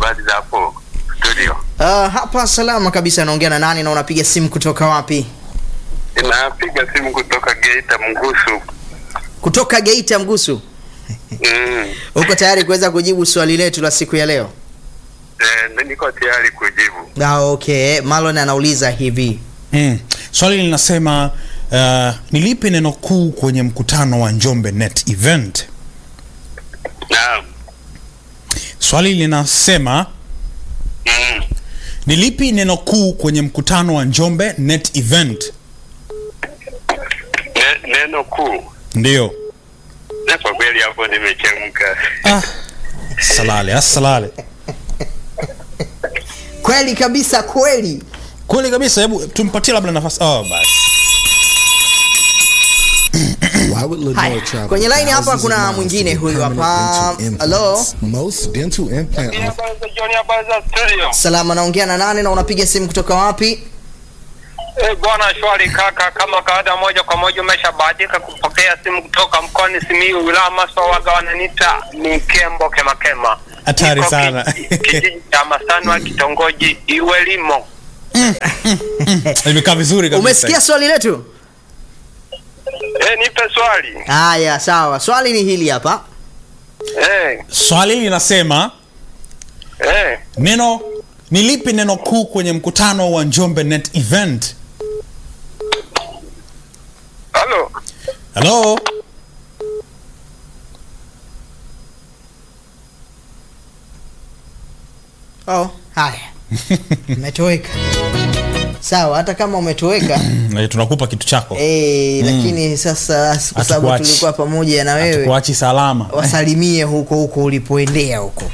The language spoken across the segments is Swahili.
habari za hapo studio? Uh, hapa salama kabisa. Naongea na nani na unapiga simu kutoka wapi? Napiga simu kutoka Geita Mgusu. Kutoka Geita Mgusu. Mm. Uko tayari kuweza kujibu swali letu la siku ya leo? Eh, niko tayari kujibu. Ah, okay. Marlon anauliza hivi. Mm. Swali linasema uh, ni lipi neno kuu kwenye mkutano wa Njombe Net Event? Naam. Swali linasema Mm. ni lipi neno kuu kwenye mkutano wa Njombe Net Event? Ne, neno kuu. Ndio. Na kwa kweli hapo nimechemka. Ah. Salale, asalale. Kweli kabisa, kweli. Kweli kabisa, hebu tumpatie labda nafasi. Oh, basi. Why would Lenore Haya, travel kwenye line hapa thousands kuna of miles mwingine to get huyu permanent hapa. dental Hello? implants? Most dental implant offices Habari za jioni, habari za studio. Salama, naongea na nani na unapiga simu kutoka wapi? Eh, bwana shwari kaka, kama kawaida, moja kwa moja umeshabahatika kupokea simu kutoka mkoani Simiyu, wilaya Maswa, waga wananiita ni Kembo Kema Kema. Hatari Niko sana. ki- kijiji cha Masanwa, kitongoji Iwelimo. Imekaa vizuri kabisa. Umesikia swali letu? Eh, nipe swali. Haya, sawa. Swali ni hili hapa. Eh, Swali linasema eh. neno ni lipi neno kuu kwenye mkutano wa Njombe Net Event? Halo. Hello? Oh, haya. Umetoweka. Sawa, hata kama umetoweka Eh, tunakupa kitu chako. eh, lakini sasa kwa sababu Hatukuachi. tulikuwa pamoja na wewe Tukuachi salama. wasalimie huko huko ulipoendea huko.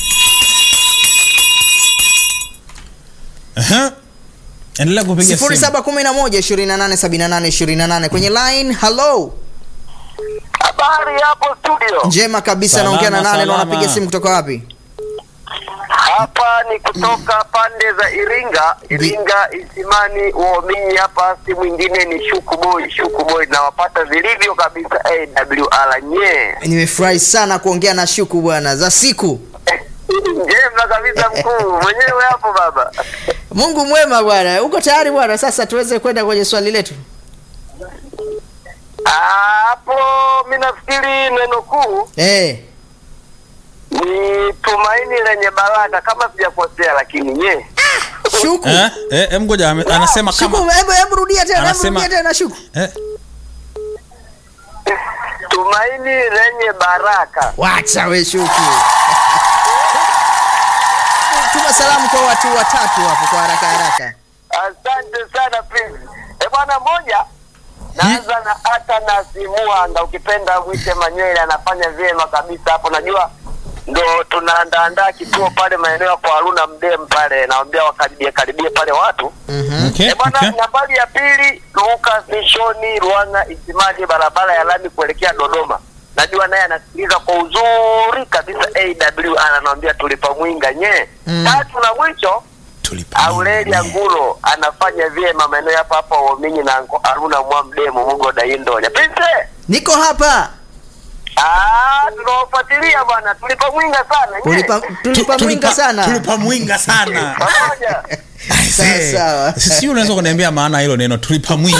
Aha. Endelea kupiga simu. 0711 2878 28 kwenye line. Hello. Habari hapo studio. Njema kabisa, Salama, naongea na nane na salama. unapiga simu kutoka wapi? Hapa ni kutoka pande za Iringa, Iringa Isimani Uominyi. Hapa si mwingine ni Shuku Boy, Shuku Boy, nawapata vilivyo kabisa AWR nye Nimefurahi sana kuongea na Shuku bwana, za siku. njema kabisa mkuu mwenyewe hapo baba. Mungu mwema bwana. Uko tayari bwana? Sasa tuweze kwenda kwenye swali letu. Ah, Hapo mi nafikiri neno kuu Eh, ni tumaini lenye baraka, kama sijakosea, lakini nye Shuku. Eh? Eh, em ngoja ame- anasema Shuku, kama hebu hebu rudia tena, hebu Anasema- rudia tena Shuku. eh, tumaini lenye baraka. Wacha we Shuku. Tuma salamu kwa watu watatu hapo kwa haraka haraka. Asante sana Prince. E bwana, moja naanza na hata na Simuanga, ukipenda mwite Manywele, anafanya vyema kabisa hapo. Najua ndo tunaandaandaa kituo pale maeneo ya kwa Haruna Mdem pale, naambia wakaribie karibie pale watu Mhm. okay, e bwana. okay. Nambari ya pili Lucas Mishoni Ruanga Isimani, barabara ya lami kuelekea Dodoma. Najua naye anasikiliza kwa uzuri kabisa AWR, anamwambia tulipa mwinga nye. Mm. Tatu na mwisho Tulipa. Aurelia Ngulo anafanya vyema maeneo hapa hapa Uominyi na Ngo- Aruna Mwamdemo Mungo Daindonya. Prince, Niko hapa. ah, tunawafuatilia bwana, tulipa mwinga sana. nye. Tulipa tulipa mwinga sana. Tulipa mwinga sana. Pamoja. Sawa, sawa. Sisi unaweza kuniambia maana hilo neno tulipa mwinga.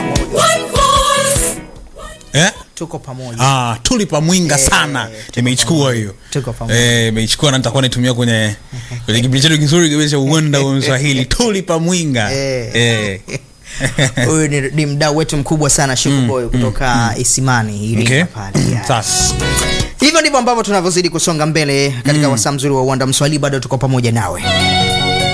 Eh? Tuko pamoja. Ah, tulipa mwinga Eh, sana. tuko Nimeichukua hiyo. Tuko pamoja. Eh, nimeichukua na nitakuwa naitumia kwenye kwenye kipindi chetu kizuri kabisa cha uwanda wa Mswahili. Tulipa mwinga. Eh. Eh. Huyu ni, ni mdau wetu mkubwa sana Shuku Boy kutoka Isimani Iringa Okay. pale. Yeah. Sasa. Hivyo ndivyo ambavyo tunavyozidi kusonga mbele katika wasaa mzuri wa uwanda Mswahili, bado tuko pamoja nawe.